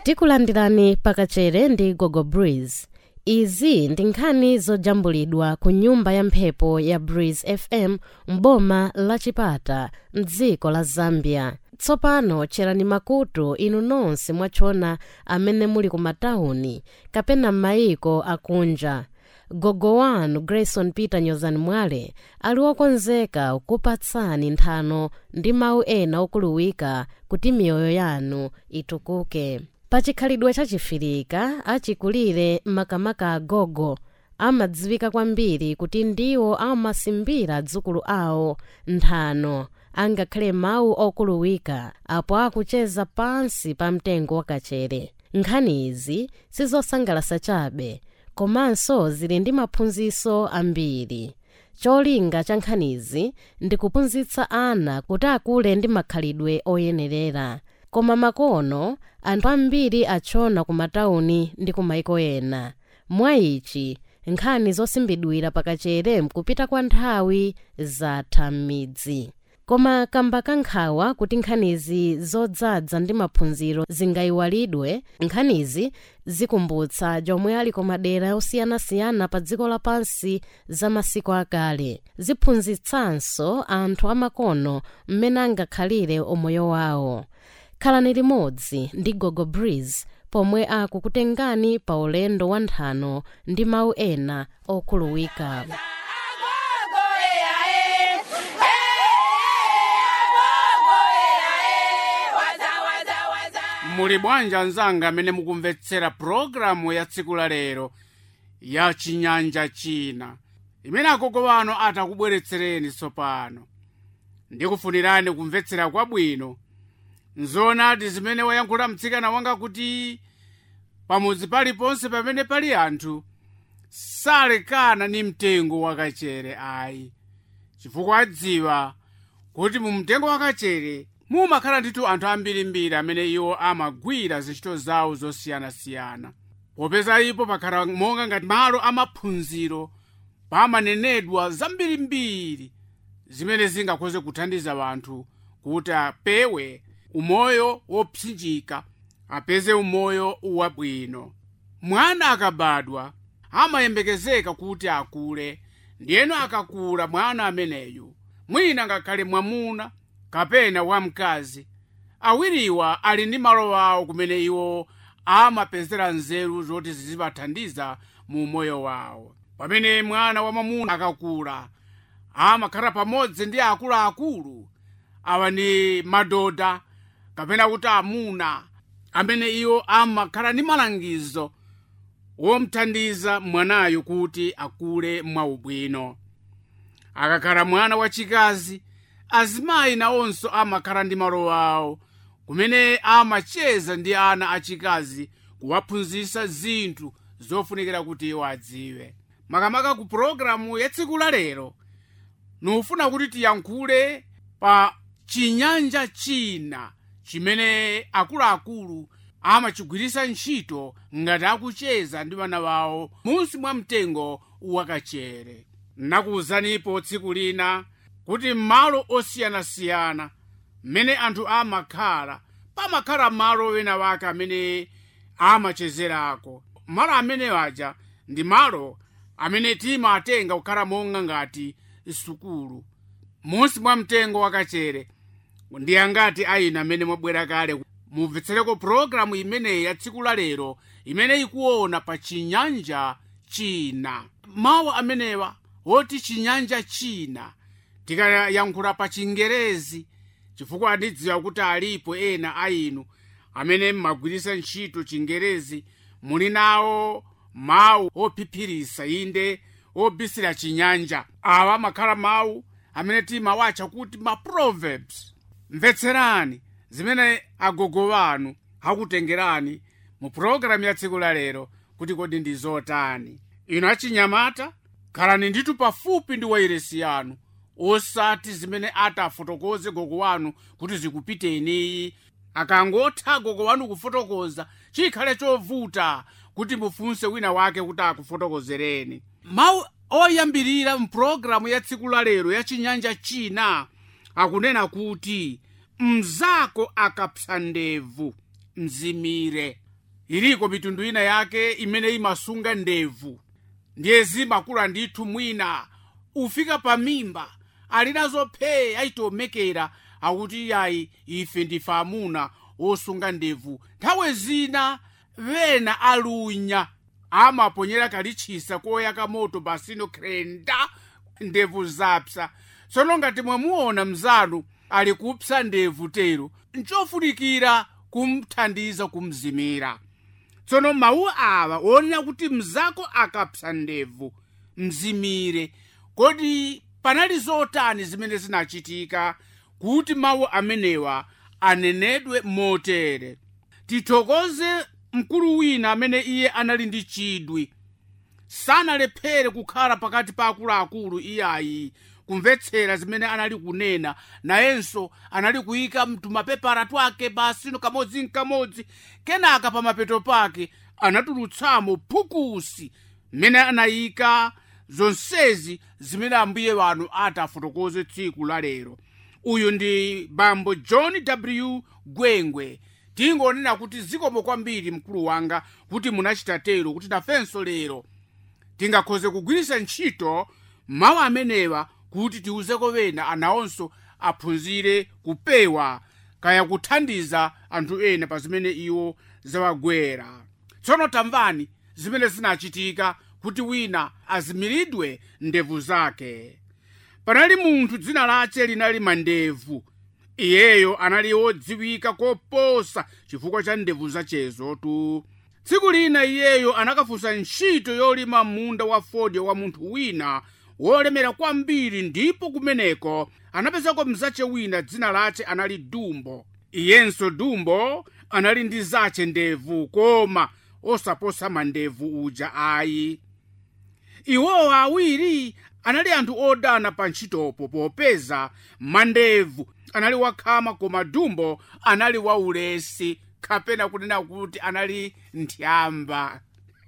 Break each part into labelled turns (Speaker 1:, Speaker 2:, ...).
Speaker 1: tikulandirani pakachere ndi gogo breeze izi ndi nkhani zojambulidwa ku nyumba ya mphepo ya breeze fm m'boma la chipata mdziko la zambia tsopano cherani makutu inu nonse mwachona amene muli ku matawuni kapena m'mayiko akunja gogo wanu grayson peter nyozani mwale ali wokonzeka kupatsani nthano ndi mawu ena okuluwika kuti miyoyo yanu itukuke pachikhalidwe chachifirika achikulire makamaka agogo amadziwika kwambiri kuti ndiwo amasimbira dzukulu awo nthano angakhale mawu okuluwika apo akucheza pansi pa mtengo wakachere nkhani izi sizosangalasa chabe komanso zili ndi maphunziro ambiri cholinga cha nkhanizi ndi kuphunzitsa ana kuti akule ndi makhalidwe oyenerera koma makono anthu ambiri achona ku matawuni ndi ku maiko ena mwa ichi nkhani zosimbidwira pakachere mkupita kwa nthawi zatha m'midzi koma kamba kankhawa kuti nkhanizi zodzaza ndi maphunziro zingayiwalidwe nkhanizi zikumbutsa jomwe ali ku madera osiyanasiyana pa dziko lapansi za masiku akale ziphunzitsanso anthu amakono mmene angakhalire umoyo wawo khalani limodzi ndi gogo breeze pomwe akukutengani pa ulendo wa nthano ndi mawu ena okhuluwika
Speaker 2: muli bwanji anzanga amene mukumvetsera pulogalamu ya tsiku la lero ya chinyanja china imene agogo wanu atakubweretsereni tsopano ndikufunirani kumvetsera kwabwino nzoonadi zimene wayankhula mtsikana wanga kuti pamudzi paliponse pamene pali anthu salekana ni mtengo wakachere ayi chifukwa adziwa kuti mu mtengo wakachere mumakhala ndithu anthu ambirimbiri amene iwo amagwira zintchito zawo zosiyanasiyana popeza ipo pakhala monga ngati malo amaphunziro pamanenedwa zambirimbiri zimene zingakhoze kuthandiza wanthu kuti apewe umoyo wopsinjika apeze umoyo wabwino mwana akabadwa amayembekezeka kuti akule ndiyeno akakula mwana ameneyu mwina ngakhale mwamuna kapena wamkazi awiriwa ali ndi malo awo kumene iwo amapezera nzeru zoti zizibathandiza mu moyo wawo pamene mwana wamwamuna akakula amakhala pamodzi ndi akuluakulu awa ndi madoda kapena kuti amuna amene iwo amakhala ndi malangizo womthandiza mwanayo kuti akule mwaubwino akakhala mwana wachikazi azimayi nawonso amakhala ndi malo awo kumene amacheza ndi ana achikazi kuwaphunzitsa zinthu zofunikira kuti iwo adziwe makamaka ku pulogalamu ya tsiku la lero nufuna kuti tiyankhule pa chinyanja china chimene akuluakulu amachigwiritsa ntchito ngati akucheza ndi vana vawo munsi mwa mtengo wakachere nakuwuzanipo tsiku lina kuti m'malo osiyanasiyana mmene anthu amakhala pamakhala malo wena wake amene amachezerako malo amene aja ndi malo amene timatenga kukhala monga ngati sukulu munsi mwa mtengo wakachere ndi angati ayina amene mwabwera kale mumvetsereko pulogalamu imeneyi ya tsiku la lero imene ikuona pa chinyanja china mawu amenewa woti chinyanja china tikayankhula pa chingerezi chifukwa ndidziwa kuti alipo ena ayinu amene mmagwiritsa ntchito chingerezi muli nawo mawu ophiphirisa inde obisira chinyanja awa amakhala mawu amene timawatcha kuti ma proverbs mvetserani zimene agogo wanu akutengerani mu pulogalamu ya tsiku la lero kuti kodi ndi zotani inu achinyamata khalani ndithu pafupi ndi wairesi yanu osati zimene atafotokoze gogo wanu kuti zikupiteniyi akangotha gogo wanu kufotokoza chikhale chovuta kuti mufunse wina wake kuti akufotokozereni mawu oyambirira mpulogalamu ya tsiku la lero ya chinyanja china akunena kuti mzako akapsa ndevu mzimire iliko mitundu ina yake imene imasunga ndevu ndiye zimakula ndithu mwina ufika pa mimba ali nazo phee ayitomekera akuti yayi ife ndife amuna wosunga ndevu nthawi zina vena alunya amaponyera kalitchisa koyaka moto pasino krenda ndevu zapsa tsono ngati mwamuona mzanu ali kupsa ndevu tero nchofunikira kumthandiza kumzimira tsono mawu awa wonena kuti mzako akapsa ndevu mzimire kodi panali zotani zimene zinachitika kuti mawu amenewa anenedwe motere tithokoze mkulu wina amene iye anali ndi chidwi sanalephere kukhala pakati pa akuluakulu iyayi kumvetsera zimene anali kunena nayenso anali kuyika mtumapepara twake pasino kamodzi nkamodzi kenaka pa mapeto pake anatulutsamo phukusi mmene anayika zonsezi zimene ambuye wanu atafotokoze tsiku la lero uyu ndi bambo john w gwengwe tingonena kuti zikomo kwambiri mkulu wanga kuti munachita tero kuti nafenso lero tingakhoze kugwiritsa ntchito mawu amenewa kuti tiuzeko wena anawonso aphunzire kupewa kaya kuthandiza anthu ena pa zimene iwo zawagwera tsono tamvani zimene zinachitika kuti wina azimiridwe ndevu zake panali munthu dzina lace linali mandevu iyeyo anali wodziwika koposa chifukwa cha ndevu zachezotu tsiku lina iyeyo anakafunsa ntchito yolima munda wa fodya wa munthu wina wolemera kwambiri ndipo kumeneko anapezako mzace wina dzina lace anali dumbo iyenso dumbo anali ndi zace ndevu koma osaposa mandevu uja ayi iwowo awiri anali anthu odana pa ntchitopo popeza mandevu anali wakhama koma dumbo anali waulesi kapena kunena kuti anali nthiyamba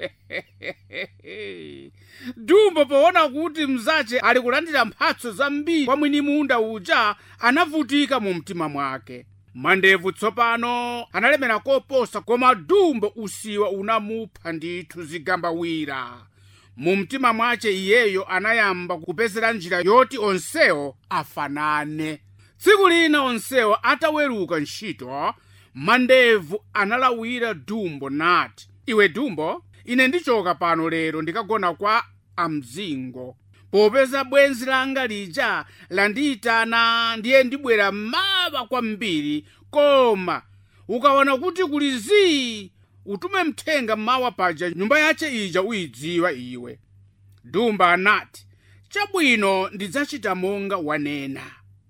Speaker 2: dumbo poona kuti mzace ali kulandira mphatso zambiri kwa mwini munda uja anavutika mu mtima mwake mandevu tsopano analemera koposa koma dumbo usiwa unamupha ndithu zigambawira mu mtima mwace iyeyo anayamba kupezera njira yoti onsewo afanane tsiku lina onsewo ataweruka ntchito mandevu analawira dumbo nati iwe dumbo ine ndichoka pano lero ndikagona kwa amzingo popeza bwenzi langa lija landiyitana ndiye ndibwera mawa kwambiri koma ukaona kuti kuli zii utume mthenga mawa paja nyumba yace ija uyidziwa iwe dumba anati chabwino ndidzachita monga wanena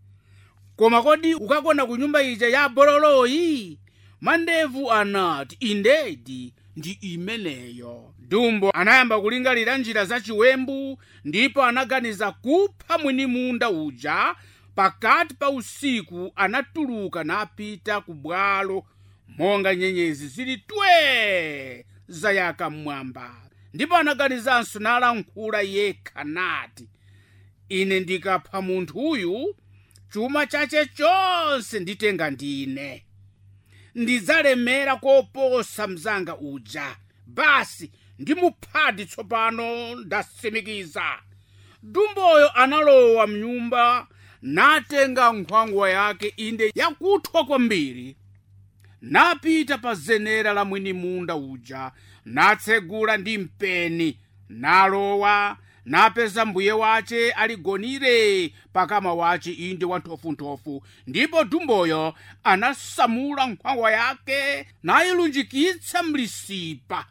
Speaker 2: koma kodi ukagona ku nyumba ija ya bololoyi mandevu anati indedi ndi imeneyo dumbo anayamba kulingalira njira zachiwembu ndipo anaganiza kupha mwini munda uja pakati pa usiku anatuluka napita ku bwalo monga nyenyezi zili twe zayaka mmwamba ndipo anaganizanso nalankhula yekha nati ine ndikapha munthuyu chuma chache chonse nditenga ndine ndidzalemera koposa mzanga uja basi ndimuphadi tsopano ndasimikiza dumboyo analowa mnyumba natenga nkhwangwa yake inde yakuthwa kwambiri napita pa zenera la mwini munda uja natsegula ndi mpeni nalowa napeza mbuye wace aligonire pakama wace inde wanthofunthofu ndipo dumboyo anasamula nkhwangwa yake nayilunjikitsa mlisipa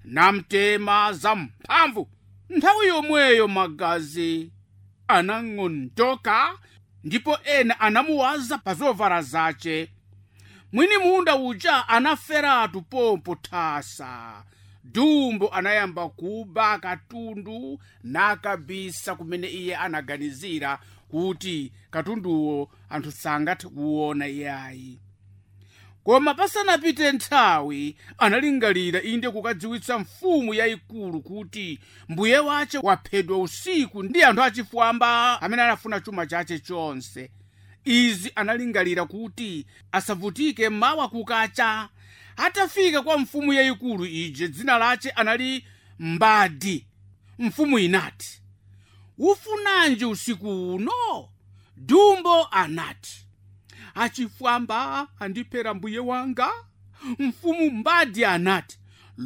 Speaker 2: namtema zamphamvu nthawi yomweyo magazi anang'ondoka ndipo ena anamuwaza pa zovala zace mwini munda uja anaferatu pompo thasa dumbo anayamba kuba katundu nakabisa kumene iye anaganizira kuti katunduwo anthu sangathe kuwona iyayi koma pasanapite nthawi analingalira inde kukadziwitsa mfumu yayikulu kuti mbuye wace waphedwa usiku ndi anthu achifwamba amene anafuna chuma chace chonse izi analingalira kuti asavutike mawa kukacha atafika kwa mfumu yayikulu ije dzina lace anali mbadi mfumu inati ufunanji usiku uno dumbo anati achifwamba andipera mbuye wanga mfumu mbadi anati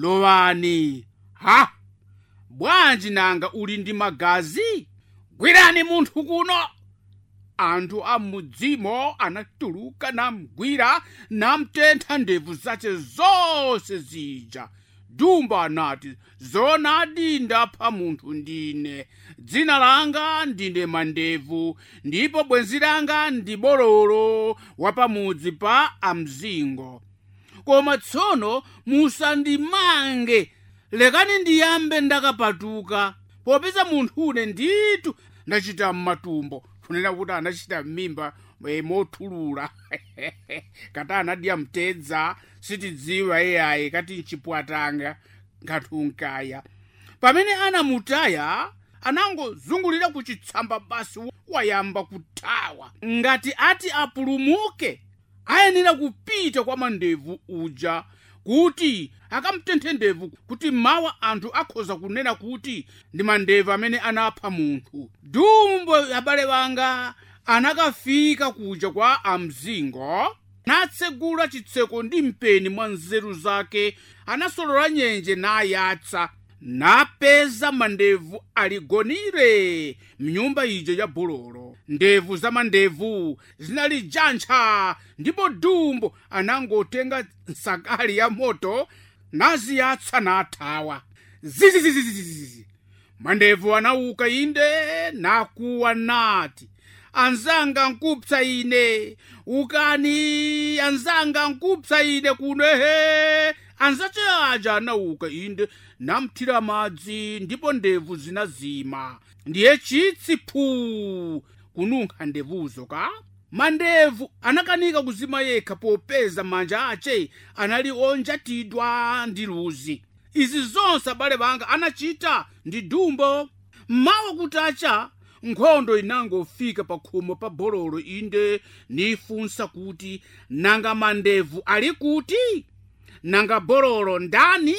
Speaker 2: lowani ha bwanji nanga uli ndi magazi gwirani munthu kuno anthu a mudzimo anatuluka namgwira namtentha ndevu zace zonse zija dumbo anati zonadi ndapha munthu ndine dzina langa ndine mandevu ndipo bwenzi langa ndi bololo wapamudzi pa amzingo koma tsono musandimange lekani ndiyambe ndakapatuka popeza munthune nditu ndachita m'matumbo kunena kuti anachita m'mimba e, mothulula kati anadya mtedza sitidziwa iyayi kati mchipwatanga nkathunkaya pamene anamutaya anangozungulira kuchitsamba basi wayamba kuthawa ngati ati apulumuke ayenera kupita kwa mandevu uja kuti akamtenthe ndevu kuti mawa anthu akhoza kunena kuti ndi mandevu amene anapha munthu dumbo abale banga anakafika kuja kwa amzingo natsegula chitseko ndi mpeni mwa nzeru zake anasolola nyenje nayatsa napeza mandevu aligonire mnyumba ija ya bololo ndevu za mandevu zinali jantcha ndipo dumbo anangotenga nsakali ya moto naziyatsa nathawa zizizizizizizi mandevu anauka inde nakuwa nati anzanga nkupsa ine ukani anzanga nkupsa ine kuno he anzace aja anauka inde namthira madzi ndipo ndevu zinazima ndiye chitsi phuu kununkha ndevuzo ka mandevu anakanika kuzima yekha popeza manja ace anali onjatidwa ndi luzi izi zonse abale banga anachita ndi dumbo mmawa kutacha nkhondo inangofika pa khomo pa bololo inde nifunsa kuti nanga mandevu ali kuti nanga bololo ndani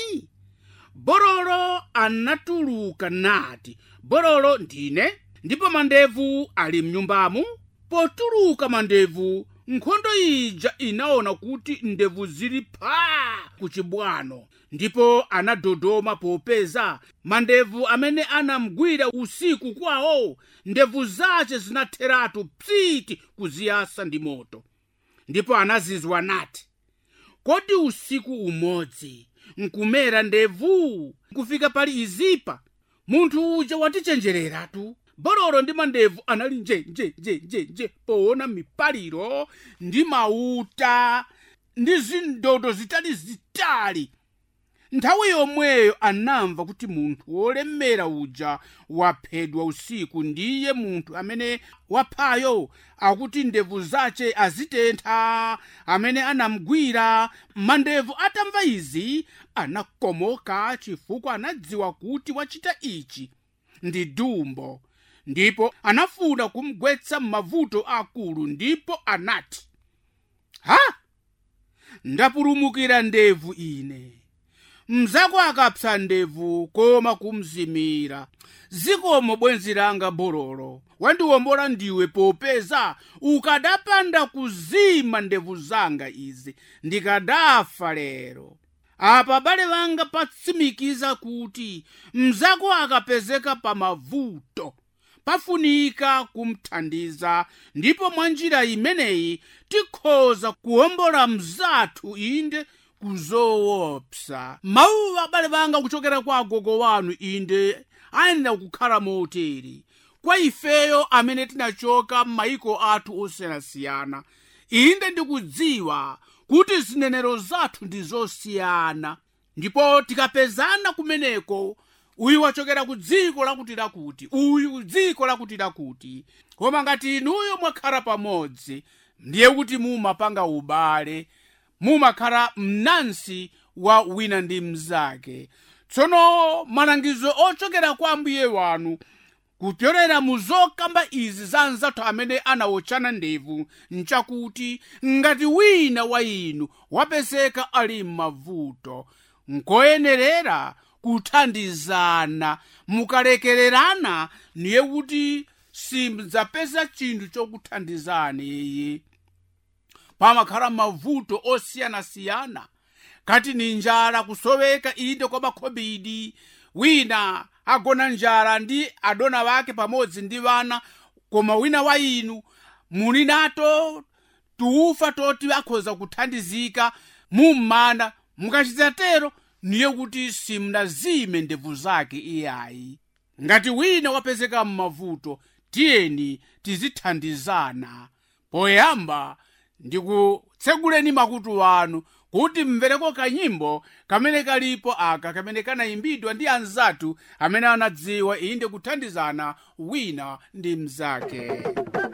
Speaker 2: bololo anatuluka nati bololo ndine ndipo mandevu ali mnyumbamu potuluka mandevu nkhondo ija inaona kuti ndevu zili phaa kuchibwano ndipo anadodoma popeza mandevu amene anamgwira usiku kwawo ndevu zace zinatheratu psiti kuziyasa ndi moto ndipo anazizwa nati kodi usiku umodzi nkumera ndevu nkufika pali izipa munthu uja watichenjereratu bololo ndi mandevu anali njenjenjenjenje poona mipaliro ndi mauta ndi zindodo zitali zitali nthawi yomweyo anamva kuti munthu wolemera uja waphedwa usiku ndiye munthu amene waphayo akuti ndevu zace azitentha amene anamgwira mandevu atamva izi anakomoka chifukwa anadziwa kuti wachita ichi ndi dumbo ndipo anafuna kumgwetsa m'mavuto akulu ndipo anati ha ndapulumukira ndevu ine mzako akapsa ndevu koma kumzimira zikomo bwenzi langa bololo wandiwombola ndiwe popeza ukadapanda kuzima ndevu zanga izi ndikadafa lero apa bale vanga patsimikiza kuti mzako akapezeka pa mavuto pafunika kumthandiza ndipo mwa njira imeneyi tikhoza kuwombola mzathu inde kuzoopsa mawu abale banga kuchokera kwa agogo wanu inde ayenera kukhala moteri kwa ifeyo amene tinachoka m'mayiko athu osiyanasiyana inde ndikudziwa kuti zinenero zathu ndi zosiyana ndipo tikapezana kumeneko uyu wachokera ku dziko lakuti lakuti uyu ku dziko lakuti lakuti koma ngati inuyo mwakhala pamodzi ndiye kuti mumapanga ubale mumakhala mnansi wa wina ndi mnzake tsono malangizo ochokera kwa mbuye wanu kupyolera mu zokamba izi za anzathu amene anawotchana ndevu nchakuti ngati wina wa inu wapezeka ali m'mavuto nkoyenerera kuthandizana mukalekererana niye kuti simdzapeza chinthu chokuthandizani iyi pamakhala mavuto osiyanasiyana kati ni njala kusoweka inde kwa makhobidi wina agona njala ndi adona wake pamodzi ndi vana koma wina wa inu muli nato tuufa toti akhoza kuthandizika mummana mukachita tero niye kuti simnazime ndevu zake iyayi ngati wina wapezeka m'mavuto tiyeni tizithandizana poyamba ndikutseguleni makutu anu kuti mvereko kanyimbo kamene kalipo aka kamene kanayimbidwa ndi anzathu amene anadziwa inde kuthandizana wina ndi mzake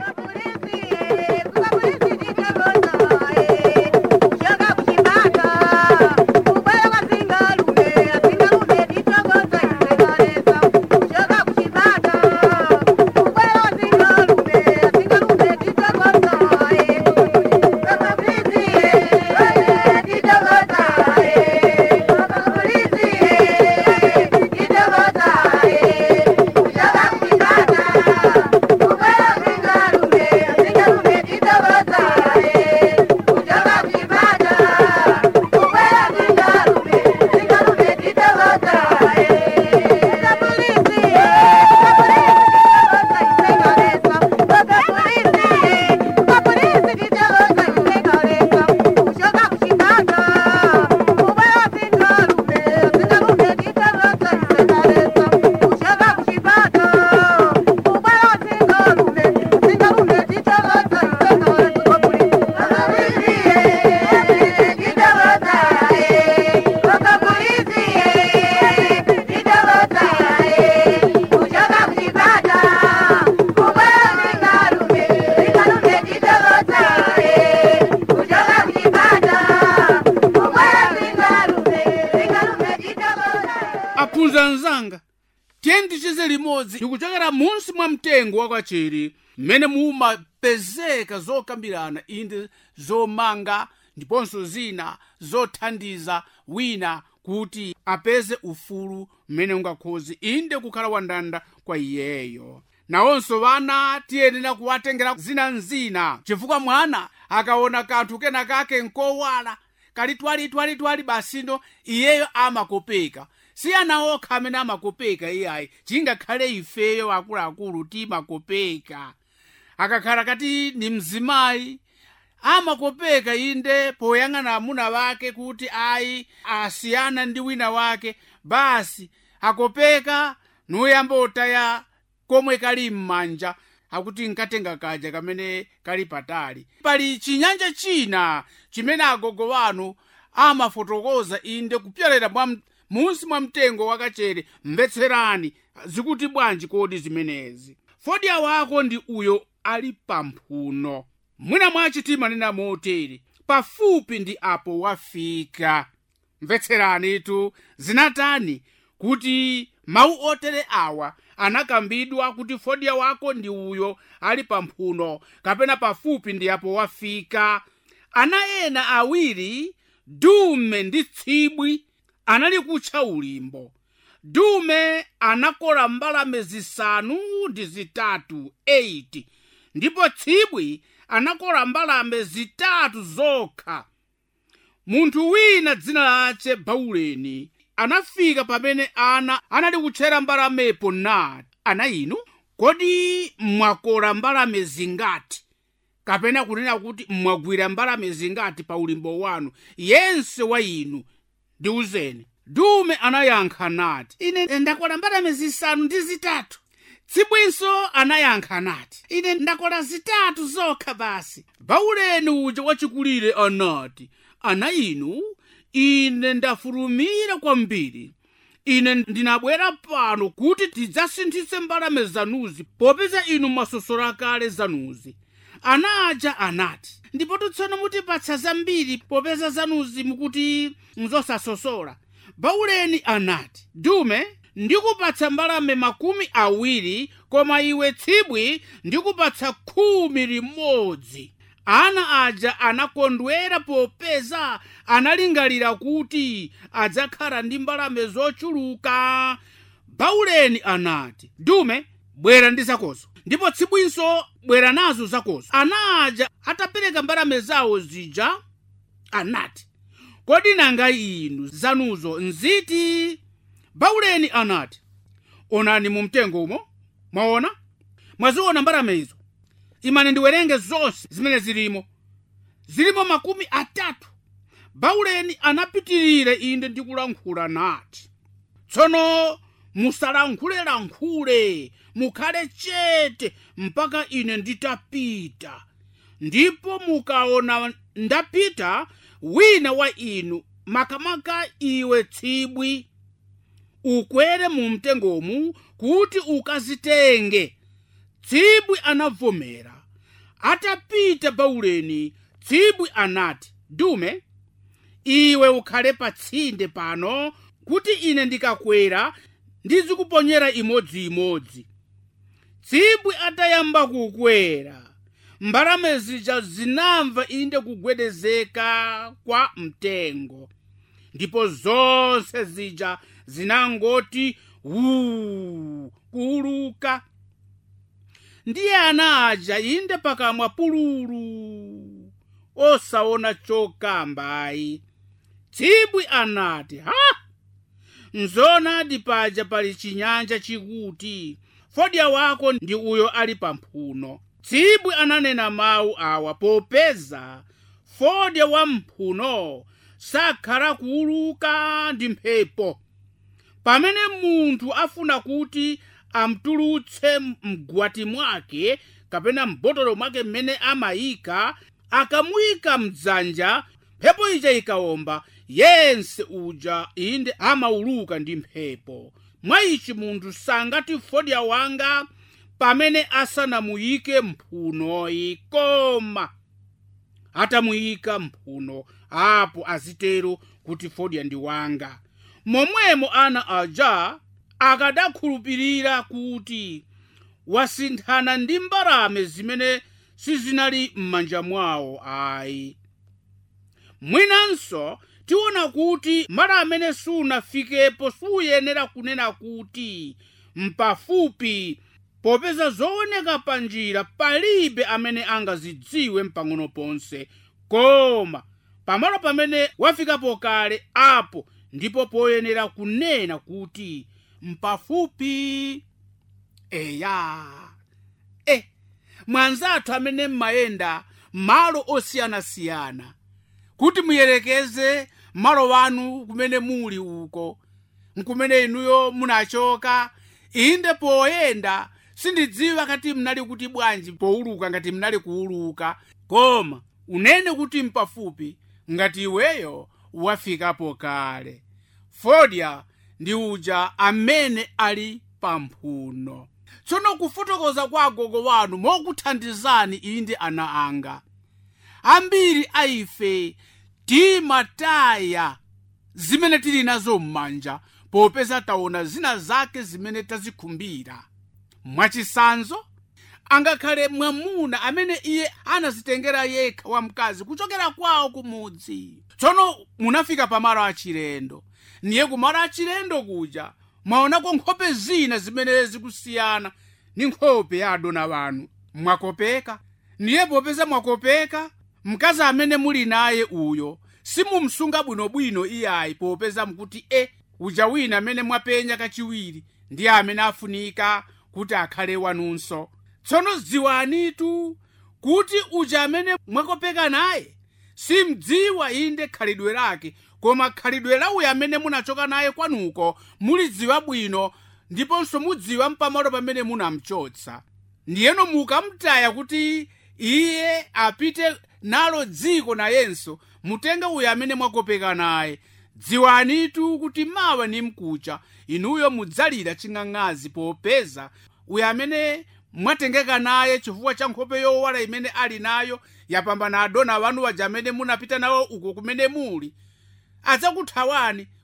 Speaker 2: aphunza anzanga tiye tichize limodzi ndikuchokera munsi mwa mtengo wakwacheri mmene mumapezeka zokambirana inde zomanga ndiponso zina zothandiza wina kuti apeze ufulu mmene ungakhozi inde kukhala wandanda kwa iyeyo nawonso vana tiyenera kuwatengera zina nzina chifukwa mwana akaona kanthu kena kake nkowala kali twali twali twali basino iyeyo amakopeka si ana okha amene amakopeka iyayi chingakhale ifeyo akuluakulu timakopeka akakhala kati ni mzimayi amakopeka inde poyang'ana amuna wake kuti ayi asiyana ndi wina wake basi akopeka nuyamba otaya komwe kali m'manja akuti nkatenga kaja kamene kali patali pali chinyanja china chimene agogo wanu amafotokoza inde kupyolera mwa munsi mwa mtengo wakachere mvetserani zikuti bwanji kodi zimenezi fodya wako ndi uyo ali pamphuno mwina mwachi timanena motere pafupi ndi apo wafika mvetseranitu zinatani kuti mawu otere awa anakambidwa kuti fodya wako ndi uyo ali pamphuno kapena pafupi ndi apo wafika ana ena awiri dume ndi tsibwi anali kutcha ulimbo dume anakola mbalame zisanu ndi zitatu 8 ndipo tsibwi anakola mbalame zitatu zokha munthu wina dzina lace bauleni anafika pamene ana anali kutchera mbalamepo nati ana inu kodi mwakola mbalame zingati kapena kunena kuti mwagwira mbalame zingati pa ulimbo wanu yense wa inu ndiuzeni dume anayankha nati ine ndakola mbalame zisanu ndi zitatu tsibwinso anayankha nati ine ndakola zitatu zokha basi bauleni uja wachikulire anati ana inu ine ndafulumira kwambiri ine ndinabwera pano kuti tidzasinthitse mbalame zanuzi popeza inu mwasosola kale zanuzi ana aja anati ndipo tsono mutipatsa zambiri popeza zanuzi mukuti mzosasosola bauleni anati dume ndikupatsa mbalame makumi awiri koma iwe tsibwi ndikupatsa khumi limodzi ana aja anakondwera popeza analingalira kuti adzakhala ndi mbalame zochuluka bauleni anati dume bwera ndi zakozo ndipo tsibwinso bwera nazo zakozo ana aja atapereka mbalame zawo zija anati kodi nanga inu zanuzo nziti bauleni anati onani mu mtengo umo mwaona mwaziona mbalame izo imani ndiwerenge zonse zimene zilimo zilimo makumi atatu bauleni anapitirira inde ndikulankhula nati tsono musalankhulelankhule mukhale chete mpaka ine nditapita ndipo mukaona ndapita wina wa inu makamaka iwe tsibwi ukwere mu mtengomu kuti ukazitenge tsibwi anavomera atapita bauleni tsibwi anati dume iwe ukhale pa tsinde pano kuti ine ndikakwera ndizikuponyera imodziimodzi tsibwi atayamba kukwera mbalame zija zinamva inde kugwedezeka kwa mtengo ndipo zonse zija zinangoti wuu kuuluka ndiye ana aja inde pakamwa pululu osaona chokambayi tsibwi anati ha nzonadi paja pali chinyanja chikuti fodya wako ndi uyo ali pamphuno tsibwi ananena mawu awa popeza fodya wa mphuno sakhala kuuluka ndi mphepo pamene munthu afuna kuti amtulutse mgwati mwake kapena mbotolo mwake mmene amayika akamuyika mdzanja mphepo ija ikawomba yense uja inde amauluka ndi mphepo mwa ichi munthu sangati fodya wanga pamene asanamuyike mphunoyi koma atamuyika mphuno apo azitero kuti fodya ndi wanga momwemo ana aja akadakhulupirira kuti wasinthana ndi mbalame zimene sizinali m'manja mwawo ayi mwinanso tiona kuti mala amene sunafikepo suyenera kunena kuti mpafupi popeza zooneka pa njira palibe amene angazidziwe mpang'ono ponse koma pamalo pamene wafikapo kale apo ndipo poyenera kunena kuti mpafupi eya e mwanzathu amene mmayenda malo osiyanasiyana kuti muyerekeze malo wanu kumene muli uko nkumene inuyo munachoka inde poyenda sindidziwa kati mnali kuti bwanji pouluka ngati mnali kuuluka koma unene kuti mpafupi ngati iweyo wafikapo kale fodya ndi uja amene ali pamphuno tsono kufotokoza kwa agogo wanu mokuthandizani inde ana anga ambiri a ife timataya zimene tili nazo m'manja popeza taona zina zake zimene tazikhumbira mwachisanzo angakhale mwamuna amene iye anazitengera yekha wamkazi kuchokera kwawo kumudzi tsono munafika pamalo achilendo ndiye kumalo achilendo kuja mwaonako nkhope zina zimene zikusiyana ndi nkhope ya adona wanu mwakopeka ndiye popeza mwakopeka mkazi amene muli naye uyo simumsunga bwinobwino iyayi popeza mkuti e uja wina amene mwapenya kachiwiri ndiye amene afunika kuti akhale wanunso tsono dziwanitu kuti uja amene mwakopeka naye simdziwa inde khalidwe lake koma khalidwe la uyo amene munachoka naye kwanuko mulidziwa bwino ndiponso mudziwa mpamalo pamene munamchotsa ndiyeno mukamtaya kuti iye apite nalo dziko nayenso mutenge uyo amene mwakopeka naye dziwanitu kuti mawa ni mkucha inuyo mudzalira ching'ang'azi popeza uyo amene mwatengeka naye chifukwa cha nkhope yowala imene ali nayo yapambana adona wanu waja amene munapita nawo uko kumene muli adzakuthawani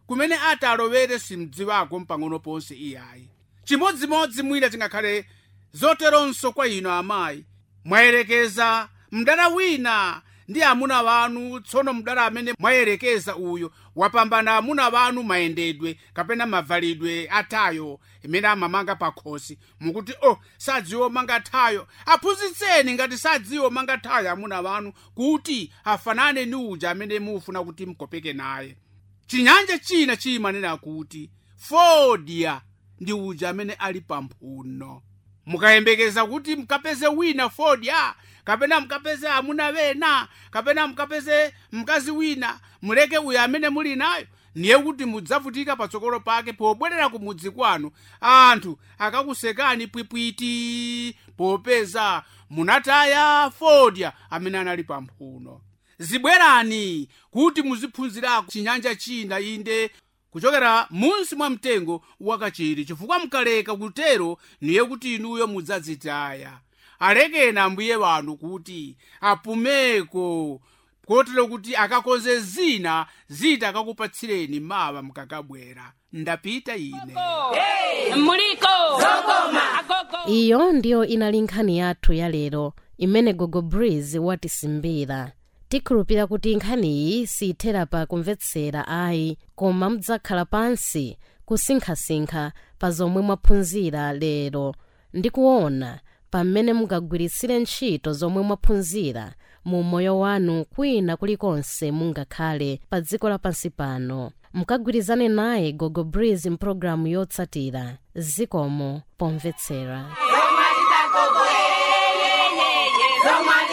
Speaker 2: kumene ati alowere simdziwako mpang'ono ponse iyayi chimodzimodzi mwina tingakhale zoteronso kwa inu amayi mwayerekeza mdala wina ndi amuna wanu tsono mdala amene mwayerekeza uyo wapambana amuna wanu mayendedwe kapena mavalidwe atayo imene amamanga pakhosi mukuti oh sadziwo manga thayo aphunzitseni ngati sadziwo manga thayo amuna wanu kuti afanane ndi uja amene mufuna kuti mkopeke naye chinyanja china chimanena kuti fodya ndi uja amene ali pamphuno mukayembekeza kuti mkapeze wina fodya kapena mkapeze amuna wena kapena mkapeze mkazi wina muleke uyo amene muli nayo niye kuti mudzavutika patsogolo pake pobwerera ku mudzi kwanu anthu akakusekani pwipwiti popeza munataya fodya amene anali pamphuno zibwerani kuti muziphunzirako chinyanja china inde kuchokera munsi mwa mtengo wakachiri chifukwa mkaleka kutero niye kuti inuyo mudzadzitaya alekeni ambuye wanu kuti apumeko kotero kuti akakonze zina zita akakupatsireni mawa mkakabwera ndapita ine
Speaker 3: muliko agogo
Speaker 1: iyo ndiyo inali nkhani yathu yalero imene gogo breeze watisimbira tikhulupira kuti nkhaniyi siyithera pa kumvetsera ayi koma mudzakhala pansi kusinkhasinkha pa zomwe mwaphunzira lero ndi kuona pamene mungagwiritsire ntchito zomwe mwaphunzira mu moyo wanu kwina kulikonse mungakhale pa dziko lapansi pano mukagwirizane naye gogo breeze mpulogalamu yotsatira zikomo pomvetsera
Speaker 3: zomwe